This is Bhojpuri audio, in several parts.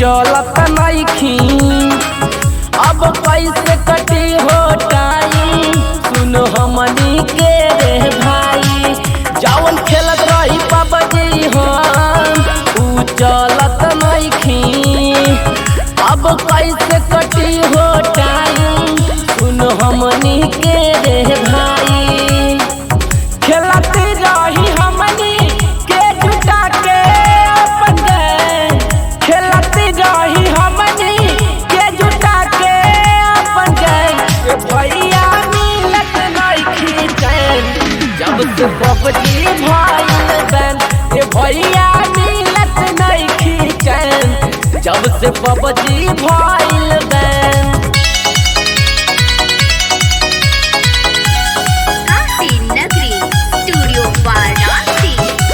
चलत नइखी अब कैसे कटी हो टाइम सुन हमनी के रे भाई जवन खेलत रही पबजी हम ऊ चलत नइखी अब कैसे कटी हो टाइम सुन हमनी के रे भाई खेलते रही हमनी के जुटा के अपन गैंग खेलते रही हमनी के जुटा के अपन गैंग ए भैया मिलत नइखी चैन जब से पबजी भइल बैन ए भैया मिलत नइखी चैन जब से पबजी भइल बैन काशी नगरी स्टूडियो वाराणसी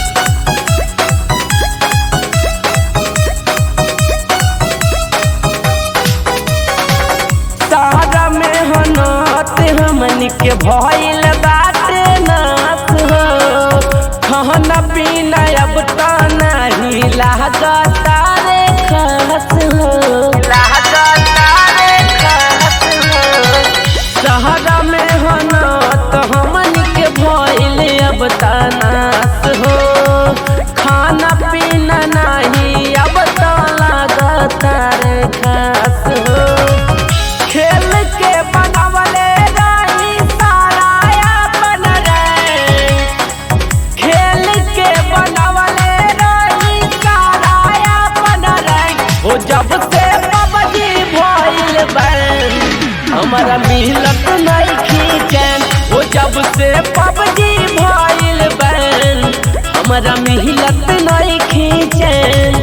सारा में हनात हमन के भइल बाटे नाथ हो खाना पीना अब त नहीं लागता रे खास हो लागता रे खास हो सहरा में हनात हमन के भइल अब त नाथ हो खाना पीना नहीं अब त लागता रे खास हो खेल के बनवले रानी सारा अपन रे खेल के बनवले रानी सारा अपन रे हो जब से पबजी भइल बैन हमारा मिलत नहीं खींचन हो जब से पबजी भइल बैन हमारा मिलत नहीं खींचन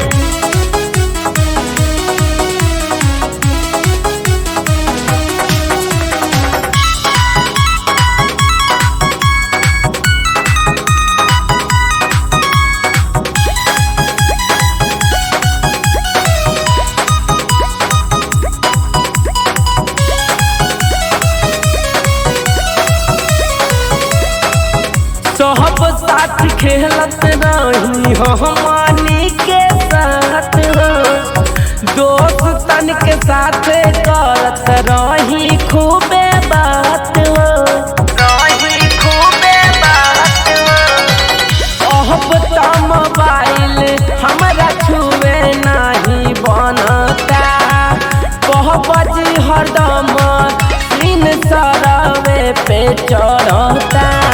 सब साथ खेलत रही हमनी के साथ हो दोस्त तन के साथ करत रही खूबे बात हो रही खूबे बात हो अब त मोबाइल हमरा छुए नहीं बनता बहबजी हरदम दिन सरवे पे चढ़ता